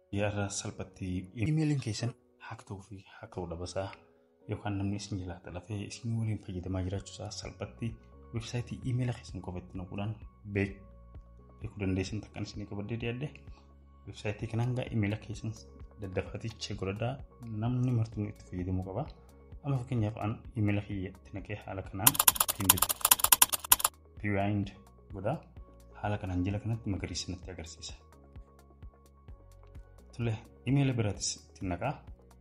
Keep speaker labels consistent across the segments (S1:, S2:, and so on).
S1: yaada salphatti imeeliin keessan haak ta'uu fi haak ta'uu dhabasaa yookaan namni isin jalaata lafee isin waliin fayyadamaa jiraachuusaa salphatti weebsaayitii imeela keessan qofatti naquudhaan beekuu dandeessan takkan isinii qabaddee dhiyaadde weebsaayitii kanaan gaa imeela keessan daddafaaticha godhadaa namni martuu itti fayyadamuu qaba. Amma fakkeenyaaf an imeela kiyya itti naqee haala kanaan piwaayind godhaa haala kanaan jala kanatti magariisa natti agarsiisa. Tole imeela biraatis itti naqaa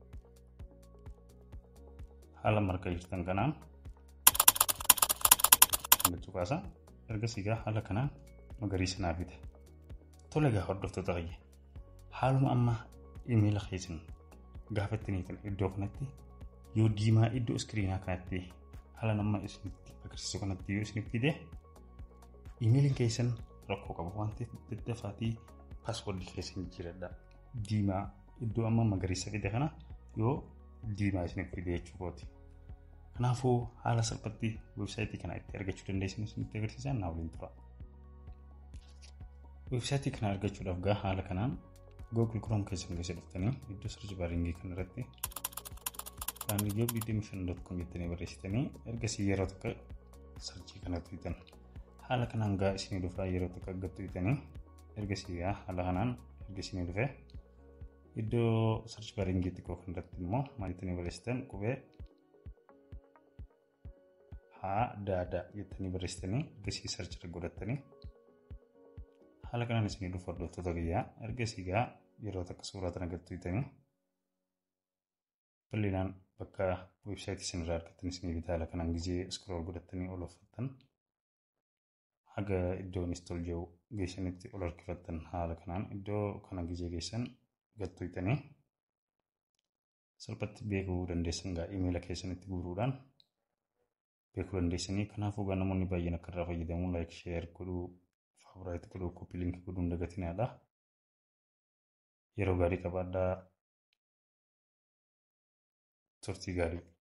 S1: haala marga jirtan kanaan hangachuu kaasa ergasii gaa haala kanaan magariisa naa fida. Tole gaa hordoftoota kiyya haaluma amma imeela keessan gaafa itti iddoo kanatti yoo diimaa iddoo iskiriinaa kanatti haala nama isinitti agarsiisu kanatti yoo isinitti fide imeeliin keessan rakkoo qaba waan ta'eef daddafaatii paaswoordii keessan jiradha. Diimaa iddoo amma magariisa fide kana yoo diimaa isinitti fide jechuudha. Kanaafuu haala salphatti weebsaayitii kana itti argachuu dandeessan isinitti agarsiisan naa waliin tura. Weebsaayitii kana argachuudhaaf gaa haala kanaan Google Chrome keessan keessa dhuftanii iddoo sarchi baaringii kan irratti Faamilii Joob Biidim Shan.com jettanii barreessitanii ergasii yeroo tokko sarchii kana tuutan. Haala kanaan gaa isinii dhufaa yeroo tokko akka tuutanii ergasii haala kanaan erga isinii dhufee iddoo sarchi baaringii xiqqoo kan irratti immoo maal jettanii barreessitan qubee haa daadaa jettanii barreessitanii ergasii sarchi irra godhattanii haala kanaan isinii dhufu hordoftoota kiyyaa ergasii gaa yeroo takka suuraa kana gattuutanii bal'inaan bakka weebsaayitii isin irraa argattan isinii bitaa haala kanaan gizee iskrool godhattanii ol uffattan haga iddoo install jiru geessanitti ol harkifattan haala kanaan iddoo kana gizee geessan gattuutanii salphatti beekuu dandeessan gaa imeela keessanitti guuruudhaan beekuu dandeessanii kanaafuu gaa namoonni baay'een akka irraa fayyadamu laayik sheer godhuu faavuraayit godhuu koppii liinkii godhuu hin dagatinaadha. Yeroo gaarii qabaadhaa turtii gaarii.